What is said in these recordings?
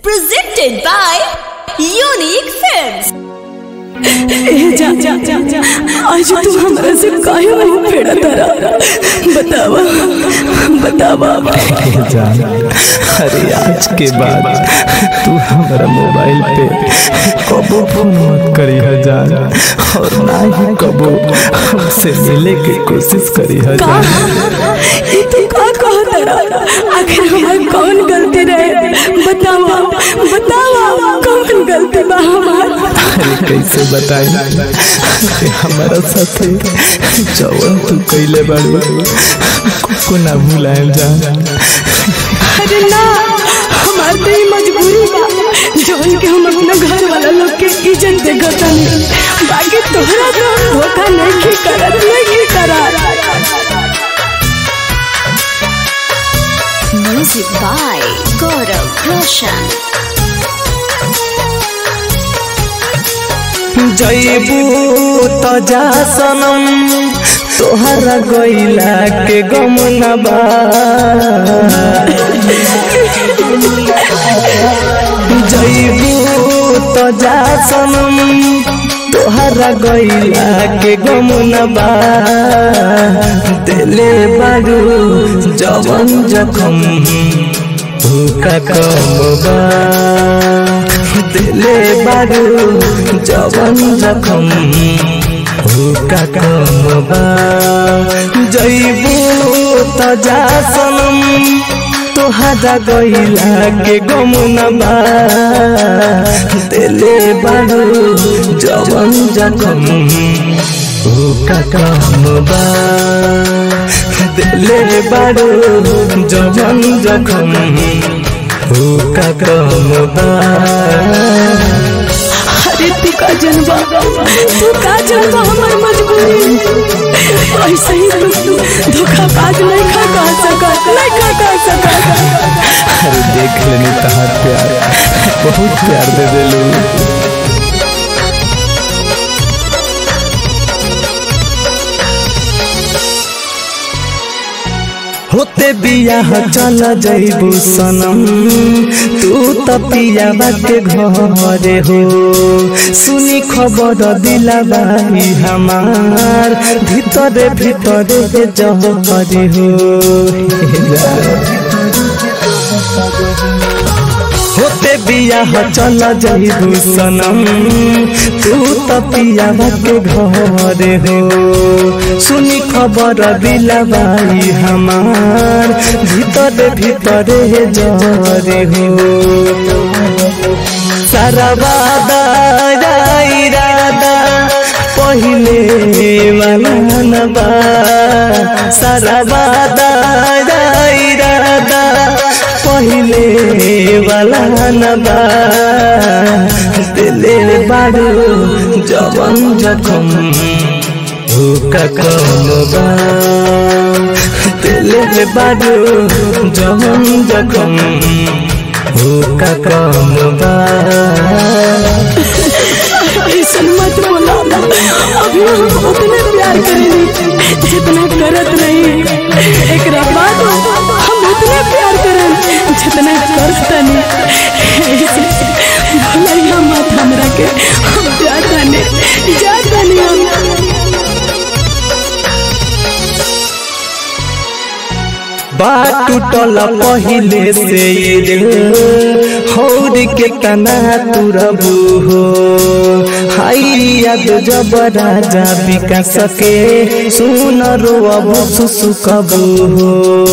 Presented by Unique Films. ए जा जा जा जा आज तू हमरा से काहे मुंह फेड़ा तारा बतावा बतावा जान अरे आज के बाद तू हमारा मोबाइल पे कबो फोन मत करी है जान और ना ही कबो हमसे मिले की कोशिश करी है का जान ई तू का कह तारा आखिर हमार कौन गलती रहे बतावा बतावा कौन गलती बा हमार अरे कैसे बताई कि हमारा साथे जवन तू कैले बाड़ी को ना भुलाएम जान अरे ना हमार तो ई मजबूरी बा जौन के हम अपना घर वाला लोग के इज्जत दे गतानी बाकी तोहरा तो धोखा नहीं की करत नहीं की करत Music by Gaurav Roshan. जैबू तो जा सनम तोहरा गैला के गम न बा जैबू तो जा सनम तोहरा गैला के गम न बा दिले बारू जवन जखम भूखा कम बा दिले बारू जवन जखम भूखा कम बा जैबू त जा सनम तोहरा गैला के गम न बा दिले बारू जवन जखम भूखा कम बा दिले बारू जवन जखम भूखा कम बा अरे तू का जनबा तू का जनबा हमार मजबूरी ऐसे ही तू तू धोखाबाज नहीं खा कह सकत नहीं खा कह सकत अरे देख लेनी तहार प्यार बहुत प्यार दे देलू होते बियाह चल जैबू सनम तू त पियाबा के घरे हो सुनी खबर दिला बाई हमार भीतरे भीतरे जहरे हो होते बियाह चल जैबू सनम तू त पियाबा के घरे हो सुनी खबर दिला बाई हमार भीतरे भीतरे जरे हो सारा वादा इरादा पहिले वाला न बा सारा वादा इरादा पहिले वाला न बा दिले बारू जवन जखम भूखा कम बा दिले बारू जवन जखम भूखा कम बा ऐसा मत बोला अभी हम उतने प्यार करेंगे जितना करत नहीं एक बाद हम उतने प्यार करें जितना करता नहीं भूलिया मत हमरा के हम जाता नहीं जाता नहीं हम बात टूटल पहिले से ये दिल हौर के तना तुरबू हो हाई याद जब राजा विकास के सुन रो अब सुसुकबू हो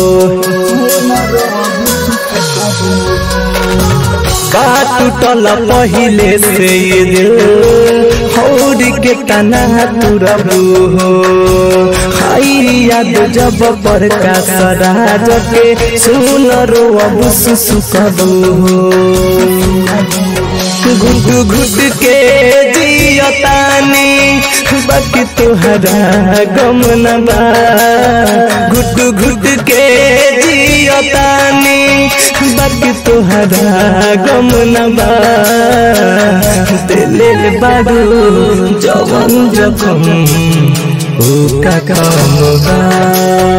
बात टूटल पहिले से ये दिल हौर के तना तुरबू हो हाई याद जब प्रकाश राज के सुन रो अब सुसुकबू हो घुट घुट के जियतानी बाकी तुहरा गम न बा घुट घुट के जियतानी बाकी तुहरा गम न बा दिले बारू जवन जखम का काम बा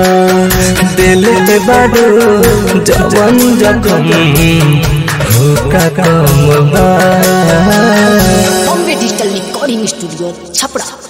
दिल में बारू जवन जखम का कम बा Bombay digital recording studio Chhapra